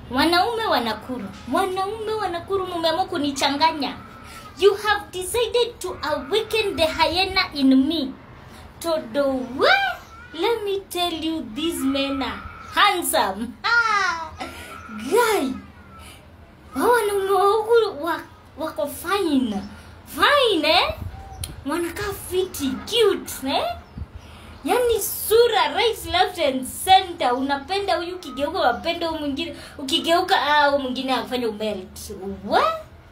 wanaume wa nakuru wanaume wa nakuru mumeamua kunichanganya you have decided to awaken the hyena in me todo we let me tell you these men are handsome ah, guy hao wanaume wa huku wa- wako fine fine eh? wanakaa fiti cute eh? yaani sura right left and center unapenda huyu ukigeuka unapenda huyu mwingine ukigeuka ah, huyu mwingine afanya umelt What?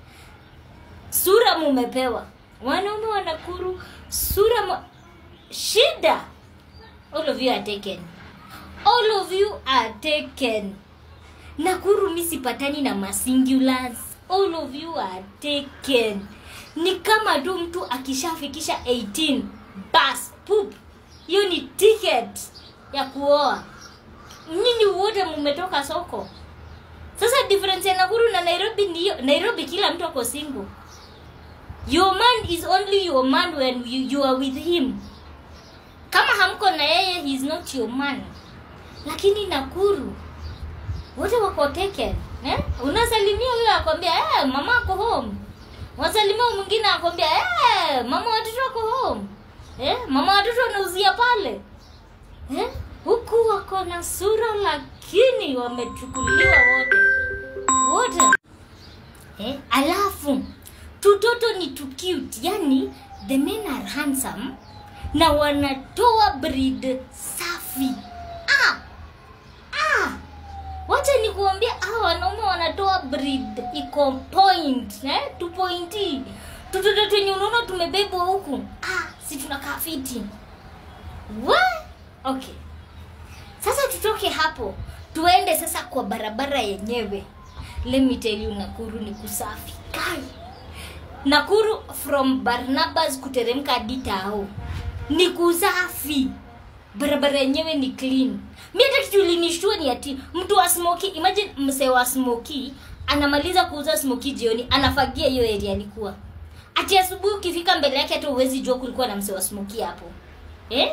sura mumepewa wanaume wanakuru sura mu... shida all of you are taken all of you are taken nakuru mi sipatani na masingulars all of you are taken ni kama tu mtu akishafikisha 18 bas pup hiyo ni ticket ya kuoa nyinyi wote mumetoka soko sasa difference ya nakuru na nairobi ndiyo nairobi kila mtu ako single your man is only your man when you, you are with him kama hamko na yeye he is not your man lakini nakuru wote wako taken eh? unasalimia huyo akwambia eh, mama ako home wasalimia huyu mwingine akwambia eh, mama watoto ako home eh, mama watoto wanauzia pale eh? huku wako na sura lakini wamechukuliwa wote wote eh? alafu tutoto ni tu cute yani the men are handsome na wanatoa breed safi ah! Ah! wacha nikuambia hawa wanaume wanatoa breed iko point eh? tu pointi tutoto twenye unaona tumebebwa huku ah, si tunakaa fiti Wa? okay sasa tutoke hapo tuende sasa kwa barabara yenyewe let me tell you nakuru ni kusafi kai nakuru from barnabas kuteremka hadi tao ni kusafi barabara yenyewe ni clean mi hata kitu ilinishtua ni ati mtu wa smoki imagine msee wa smoki anamaliza kuuza smoki jioni anafagia hiyo area alikuwa ati asubuhi ukifika mbele yake hata uwezi jua kulikuwa na msee wa smoki hapo eh?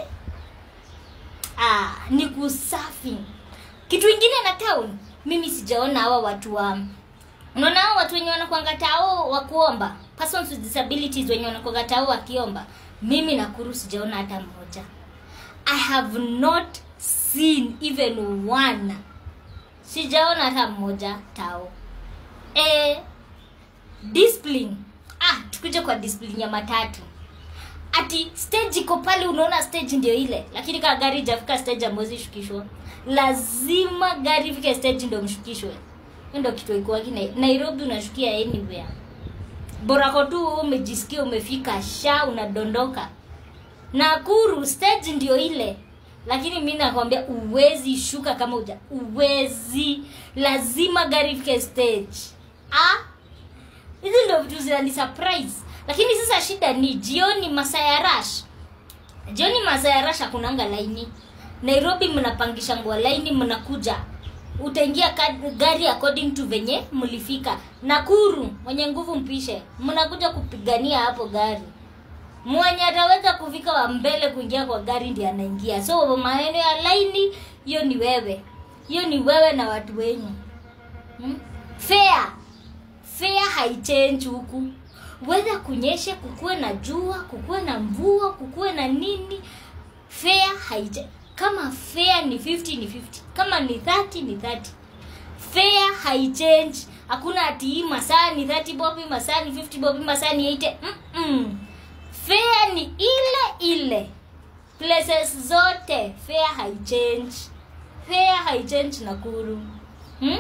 ah, ni kusafi kitu ingine na town mimi sijaona hawa watu wa unaona hao watu wenye wanakwanga tao wa kuomba persons with disabilities wenye wanakwanga tao wakiomba mimi nakuru sijaona hata mmoja i have not seen even one sijaona hata mmoja tao e, discipline ah tukuje kwa discipline ya matatu ati stage iko pale unaona stage ndio ile lakini kaa gari ijafika stage amwezi shukishwa lazima gari ifike stage ndio mshukishwe hiyo ndio kitu ikuwaki nairobi unashukia anywhere borako tu umejisikia umefika sha unadondoka nakuru stage ndio ile lakini mi nakwambia uwezi shuka kama uja uwezi lazima gari ifike stage ah hizi ndio vitu zinani surprise lakini sasa shida ni jioni masaa ya rush jioni masaa ya rush hakunanga laini nairobi mnapangisha ngua laini mnakuja utaingia ka- gari according to venye mlifika nakuru mwenye nguvu mpishe mnakuja kupigania hapo gari mwenye ataweza kufika wa mbele kuingia kwa gari ndi anaingia so maeneo ya laini hiyo ni wewe hiyo ni wewe na watu wenyu hmm? fair fair haichange huku wedha kunyeshe kukuwe na jua kukuwe na mvua kukuwe na nini fair haichange kama fair ni 50 ni 50 kama ni 30 ni 30 fair haichange hakuna ati hii masaa ni 30 bobi masaa ni 50 bobi masaa ni 80 Mm-mm. fair ni ile ile places zote fair haichange fair haichange nakuru hmm?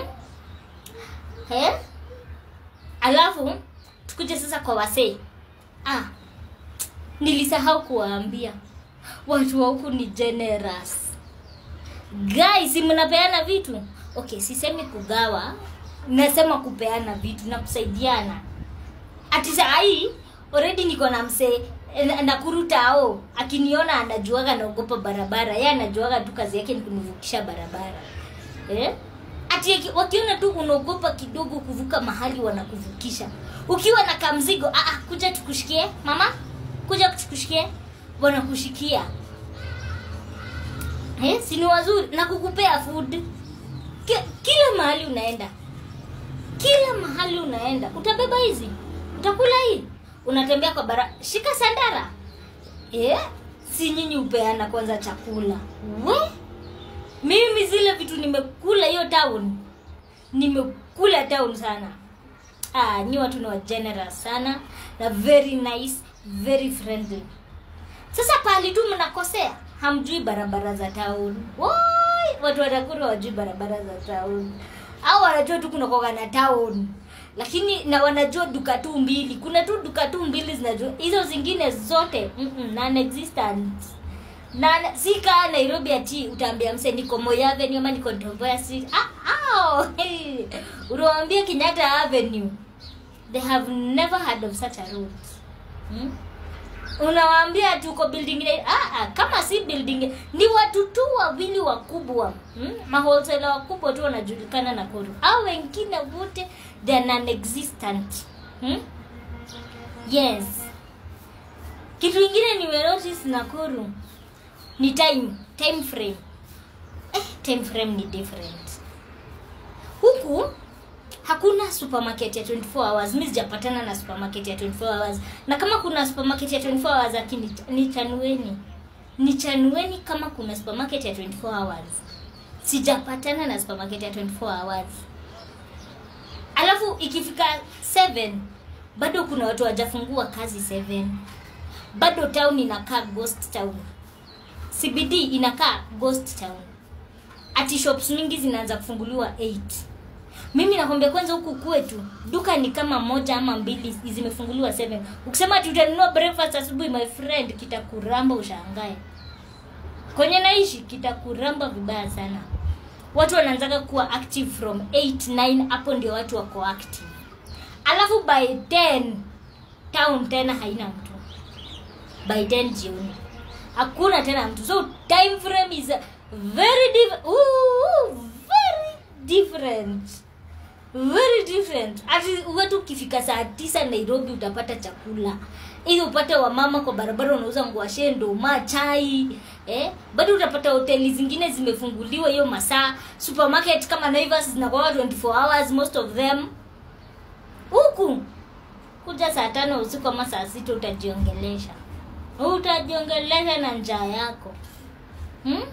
eh? alafu tukuje sasa kwa wasee ah, nilisahau kuwaambia watu wa huku ni generous guys si mnapeana vitu okay sisemi kugawa nasema kupeana vitu na kusaidiana ati sahii already niko na msee eh, nakurutao akiniona anajuaga naogopa barabara ye anajuaga tu kazi yake ni kunivukisha barabara eh? ati aki- wakiona tu unaogopa kidogo kuvuka mahali wanakuvukisha ukiwa na kamzigo ah, ah, kuja tukushikie mama kuja tukushikie wanakushikia eh, si ni wazuri na kukupea food Ki- kila mahali mahali unaenda kila mahali unaenda utabeba hizi utakula hii unatembea kwa bara shika sandara eh? si nyinyi upeana kwanza chakula we mimi zile vitu nimekula hiyo town nimekula town sana ah, nyi watu ni wa generous sana na very nice very friendly sasa pahali tu mnakosea hamjui barabara za town Woi, watu watakuru wajui barabara za town au wanajua tu kunakoga na town lakini na wanajua duka tu mbili kuna tu duka tu mbili zinajua hizo zingine zote mm-mm, non-existent na si kaa nairobi ati utaambia mse niko Moi avenue ama niko Tomboya street ah, ah, hey. unawambia kenyatta avenue they have never heard of such a road hmm? unawaambia tuko building ile ah, ah, kama si building ni watu tu wawili wakubwa hmm? maholsela wakubwa tu wanajulikana na koru au wengine wote they are non-existent hmm? yes kitu ingine nimenotice nakuru ni time time frame eh, time frame ni different huku hakuna supermarket ya 24 hours mi sijapatana na supermarket ya 24 hours na kama kuna supermarket ya 24 hours lakini ni chanueni ni chanueni kama kuna supermarket ya 24 hours sijapatana na supermarket ya 24 hours alafu ikifika 7 bado kuna watu wajafungua kazi 7 bado town inakaa ghost town cbd inakaa ghost town ati shops mingi zinaanza kufunguliwa 8 mimi nakwambia kwanza huku kwetu duka ni kama moja ama mbili zimefunguliwa 7 ukisema ati utanunua breakfast asubuhi my friend kitakuramba ushangae kwenye naishi kitakuramba vibaya sana watu wanaanzaga kuwa active from 8 9 hapo ndio watu wako active alafu by 10 town tena haina mtu by 10 jioni hakuna tena mtu so time frame is very diff- Ooh, very different very different ati wetu ukifika saa tisa nairobi utapata chakula ili upate wamama kwa barabara unauza nguashe ndoma chai eh? bado utapata hoteli zingine zimefunguliwa hiyo masaa supermarket kama naivas zinakuwa 24 hours most of them huku kuja saa tano usiku ama saa sita utajiongelesha utajiongelesha na njaa yako hmm?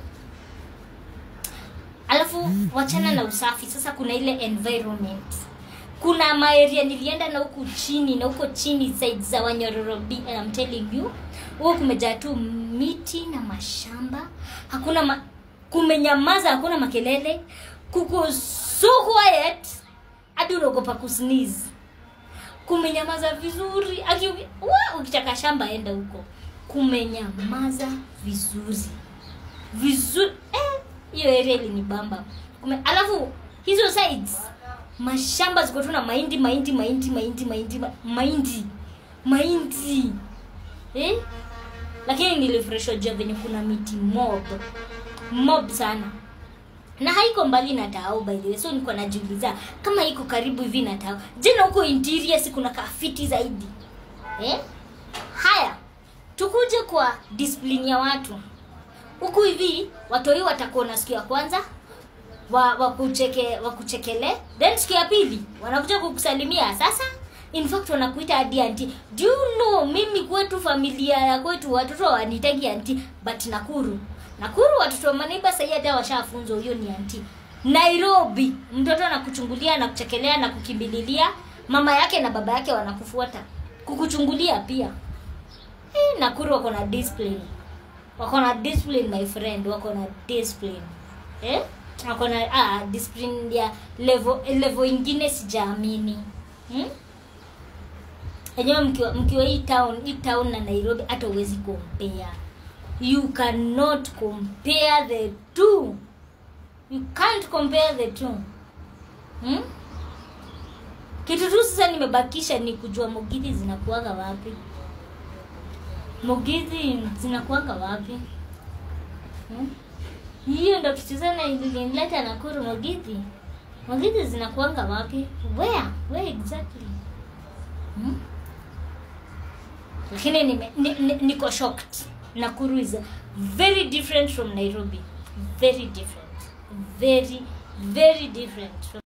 alafu wachana na usafi sasa kuna ile environment kuna maeria nilienda na huku chini na huko chini side za wanyororobi I'm telling you huko kumejaa tu miti na mashamba hakuna ma, kumenyamaza hakuna makelele kuko so quiet hadi unaogopa kusneeze kumenyamaza vizuri Aki, wa, ukitaka shamba enda huko kumenyamaza vizuri vizuri eh, hiyo area ilinibamba Kume, alafu hizo sides mashamba ziko tu na mahindi mahindi mahindi mahindi mahindi ma- mahindi mahindi eh? lakini nilifurahishwa jua venye kuna miti mob mob sana na haiko mbali na tao by the way so niko najiuliza kama iko karibu hivi na tao je na huko interior si kuna kafiti zaidi eh? haya tukuje kwa discipline ya watu huku hivi watoi watakuona siku ya kwanza wa wakucheke wakuchekele then siku ya pili wanakuja kukusalimia sasa in fact wanakuita hadi anti do you know mimi kwetu familia ya kwetu watoto wanitagi anti but nakuru nakuru watoto wa maneiba sahii hata washafunzwa huyo ni anti nairobi mtoto anakuchungulia na kuchekelea na kukimbililia mama yake na baba yake wanakufuata kukuchungulia pia eh, nakuru wako na discipline wako na discipline my friend wako na discipline eh? wako na ah, discipline ya level level ingine sijaamini hmm? enyewe mkiwa, mkiwa hii town hii town na nairobi hata uwezi compare you cannot compare the two you can't compare the two hmm? kitu tu sasa nimebakisha ni kujua mogithi zinakuaga wapi mogithi zinakuaga wapi hmm? hiyo ndo kitu sana ilinileta nakuru mogithi mogithi zinakuanga wapi where where exactly hmm? lakini nime- ni- ni- niko shocked nakuru is very different from nairobi very different very very different from